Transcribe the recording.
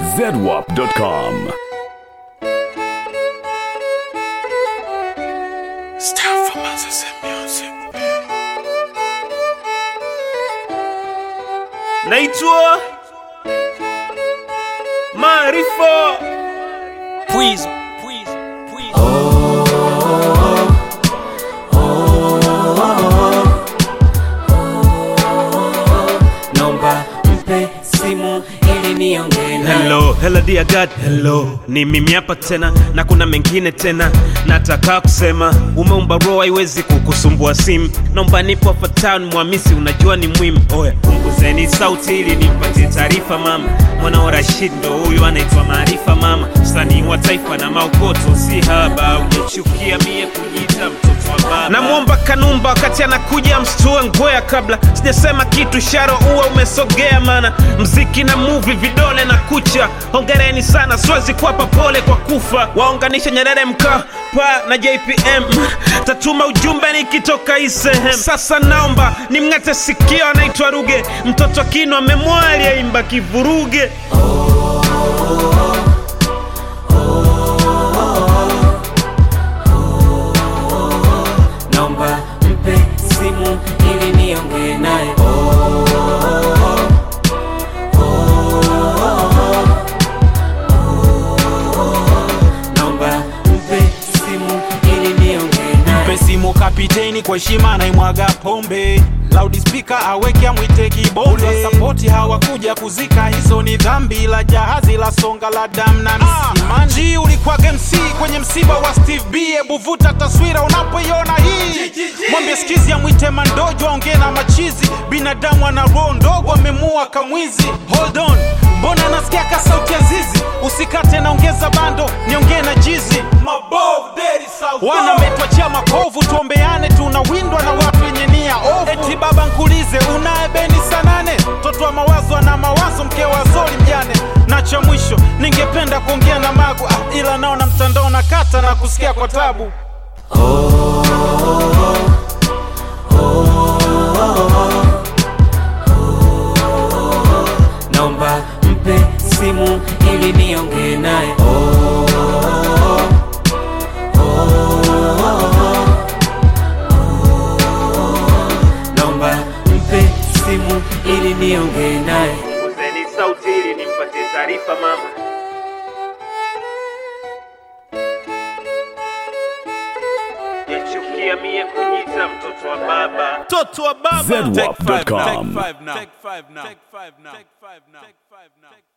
zedwap.com. Style for Moses and music. naitwa Maarifa Pwizo, pwizo, pwizo. nomba mpe simu ili niongee naye. Hello, hello dear God, hello. Ni mimi hapa tena na kuna mengine tena nataka kusema. Umeumba roho haiwezi kukusumbua simu. Naomba nipo hapa town Mwamisi, unajua ni muhimu. Oya, punguzeni sauti ili nimpatie taarifa mama. Mwana wa Rashid ndo huyu anaitwa Maarifa mama, msanii wa taifa na maokoto si haba. Unachukia mie kujiita mtoto wa baba. Namwomba Kanumba wakati anakuja mstue ngwea kabla sijasema kitu, sharo uwa umesogea, mana mziki na movie vidole na kucha. Hongereni sana, siwezi kuwapa pole kwa kufa. Waunganisha Nyerere Mkapa na JPM, tatuma ujumbe nikitoka hii sehemu. Sasa naomba nimng'ate sikio, anaitwa Ruge, mtoto kino amemwali aimba kivuruge. nomba mpe simu ili niongee naye nomba mpe simu ili niongee naye Mpe simu kapiteni kwa heshima naimwaga pombe loudspeaker aweke amwite kibonde sapoti hawakuja kuzika hizo ni dhambi la jahazi la songa la dam na msimanji ulikuwa MC kwenye msiba wa Steve B hebu vuta taswira unapoiona hii mwambie skizi amwite mandojo aongee na machizi binadamu ana roho ndogo amemua kamwizi hold on mbona nasikia ka sauti ya zizi usikate naongeza bando niongee na jizi wana metwachia makovu tuombeane tunawindwa na watu wenye nia ovu eti baba nkulize unaye beni sanane mtoto wa mawazo ana mawazo mke wa zori mjane na cha mwisho ningependa kuongea na magu ah, ila naona mtandao na kata na kusikia kwa tabu nomba mpe simu ili niongee naye nomba mpe simu ili niongee naye Punguzeni sauti ili nimpatie taarifa mama. Yachukia mie kujiita mtoto wa baba, mtoto wa baba. zedwap.com. Take five now. Take five now. Take five now. Take five now.